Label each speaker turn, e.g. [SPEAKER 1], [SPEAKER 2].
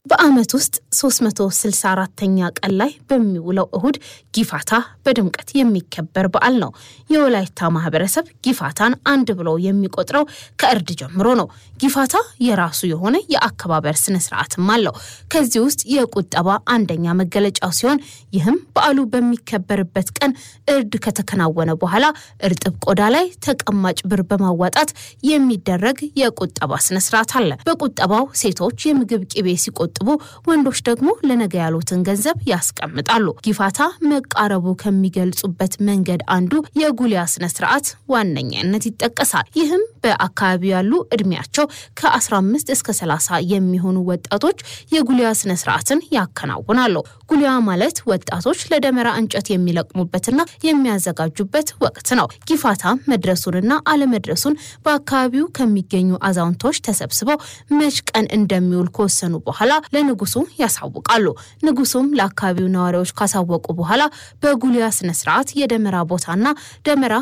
[SPEAKER 1] በዓመት ውስጥ 364ኛ ቀን ላይ በሚውለው እሁድ ጊፋታ በድምቀት የሚከበር በዓል ነው። የወላይታ ማህበረሰብ ጊፋታን አንድ ብሎ የሚቆጥረው ከእርድ ጀምሮ ነው። ጊፋታ የራሱ የሆነ የአከባበር ስነ ስርዓትም አለው። ከዚህ ውስጥ የቁጠባ አንደኛ መገለጫው ሲሆን ይህም በዓሉ በሚከበርበት ቀን እርድ ከተከናወነ በኋላ እርጥብ ቆዳ ላይ ተቀማጭ ብር በማዋጣት የሚደረግ የቁጠባ ስነ ስርዓት አለ። በቁጠባው ሴቶች የምግብ ቅቤ ሲቆጥቡ፣ ወንዶች ደግሞ ለነገ ያሉትን ገንዘብ ያስቀምጣሉ። ጊፋታ መቃረቡ ከሚገልጹበት መንገድ አንዱ የጉሊያ ስነ ስርዓት ዋነኛነት ይጠቀሳል። ይህም በአካባቢው ያሉ እድሜያቸው ከ15 እስከ 30 የሚሆኑ ወጣቶች የጉሊያ ስነ ስርዓትን ያከናውናሉ። ጉሊያ ማለት ወጣቶች ለደመራ እንጨት የሚለቅሙበትና የሚያዘጋጁበት ወቅት ነው። ጊፋታ መድረሱንና አለመድረሱን በአካባቢው ከሚገኙ አዛውንቶች ተሰብስበው መች ቀን እንደሚውል ከወሰኑ በኋላ ለንጉሱ ያሳውቃሉ። ንጉሱም ለአካባቢው ነዋሪዎች ካሳወቁ በኋላ በጉሊያ ስነ ስርዓት የደመራ ቦታና ደመራ